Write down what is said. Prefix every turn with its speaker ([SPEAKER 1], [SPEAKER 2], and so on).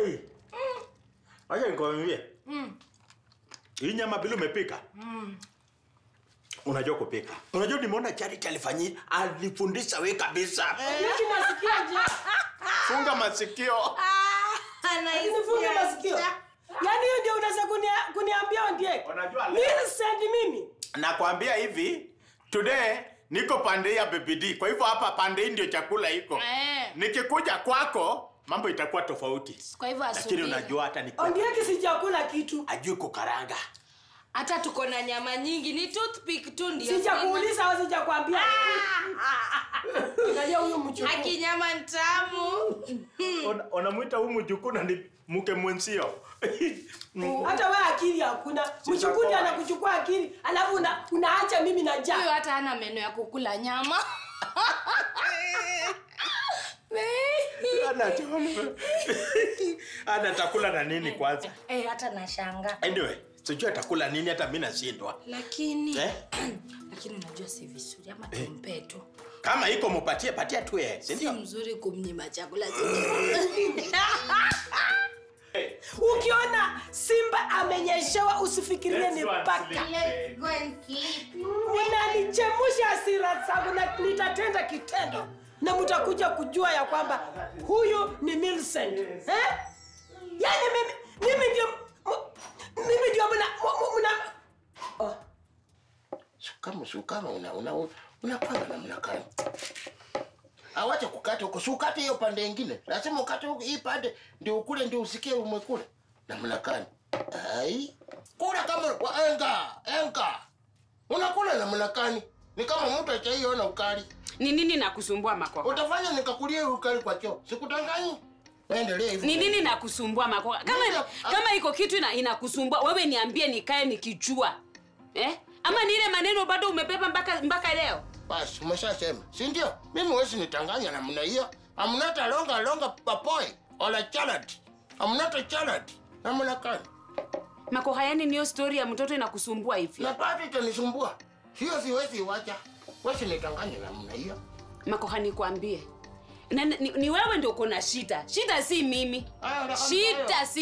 [SPEAKER 1] Hey. Acha nikwambie. Hii nyama bila umepika. Unajua kupika. Unajua nimeona Charity alifanyia alifundisha wewe kabisa.
[SPEAKER 2] Mimi nasikia njaa.
[SPEAKER 1] Funga masikio.
[SPEAKER 2] Nifunge masikio. Yaani hiyo ndio unaweza kunia- kuniambia ndiye.
[SPEAKER 1] Unajua leo-
[SPEAKER 2] Millicent mimi.
[SPEAKER 1] Nakwambia hivi, today niko pande hii ya BBD. Kwa hivyo hapa pande hii ndio chakula iko.
[SPEAKER 3] Eh.
[SPEAKER 1] Nikikuja kwako mambo itakuwa tofauti.
[SPEAKER 3] Kwa hivyo
[SPEAKER 1] Lakini
[SPEAKER 3] asubiri.
[SPEAKER 1] unajua hata ni
[SPEAKER 2] Ondieki sijakula kitu.
[SPEAKER 1] ajui kukaranga.
[SPEAKER 3] Hata tuko na nyama nyingi, ni toothpick tu ndio.
[SPEAKER 2] Sijakuuliza au sijakwambia. Angalia huyu mchukuu.
[SPEAKER 3] Haki nyama ntamu.
[SPEAKER 1] Ona- Unamwita huyu mjukuu na ni mke mwenzio.
[SPEAKER 2] Hata wewe akili hakuna. Mchukuu ndiye anakuchukua akili, alafu una, unaacha mimi na
[SPEAKER 3] Huyo
[SPEAKER 2] njaa.
[SPEAKER 3] hata hana meno ya kukula nyama.
[SPEAKER 1] Ana choma. Ana atakula na nini kwanza?
[SPEAKER 3] Eh, hata nashanga.
[SPEAKER 1] Anyway, sijui atakula nini hata mimi nashindwa.
[SPEAKER 3] Lakini
[SPEAKER 1] Eh?
[SPEAKER 3] lakini unajua si vizuri ama tumpe tu.
[SPEAKER 1] Kama iko mupatie patia tu yeye, si
[SPEAKER 3] Si
[SPEAKER 1] ndio?
[SPEAKER 3] mzuri kumnyima chakula
[SPEAKER 2] Ukiona simba amenyeshewa usifikirie ni paka. Unanichemusha hasira zangu na nitatenda kitendo na mtakuja kujua ya kwamba huyu ni Millicent. Eh? Yaani mimi mimi ndio mu- mimi ndio mna mu- mna oh.
[SPEAKER 4] Sukama sukama una una unapanga namna gani? Awache kukata huko, si ukate hiyo pande ingine. Lazima ukate huko hii pande ndio ukule ndio usikie umekula. Namna gani? Ai. Kula kama wa enga, enga. Unakula namna gani? Ni kama mtu achaiona ukali.
[SPEAKER 5] ni nini nakusumbua makoka
[SPEAKER 4] Utafanya nikakulie ukali kwa choo. Sikutanganyi. Endelea hivyo.
[SPEAKER 5] ni nini nakusumbua makoka kama
[SPEAKER 4] Nini?
[SPEAKER 5] kama iko kitu ina, inakusumbua wewe niambie nikae nikijua eh? ama ni ile maneno bado umebeba mpaka mpaka leo
[SPEAKER 4] Basi umeshasema, si ndio? Mimi huwezi nitanganya namna hiyo. I'm not a longa longa papoy or a child. I'm not a child. Namna gani?
[SPEAKER 5] makoha yani niyo story ya mtoto inakusumbua hivi
[SPEAKER 4] Na bado itanisumbua. Hiyo siwezi iwacha. Wesi nitanganya namna hiyo.
[SPEAKER 5] makoha nikwambie na, ni, ni wewe ndio uko na shida shida si mimi
[SPEAKER 4] Aya, unakwambia
[SPEAKER 5] shida
[SPEAKER 4] hayo.
[SPEAKER 5] si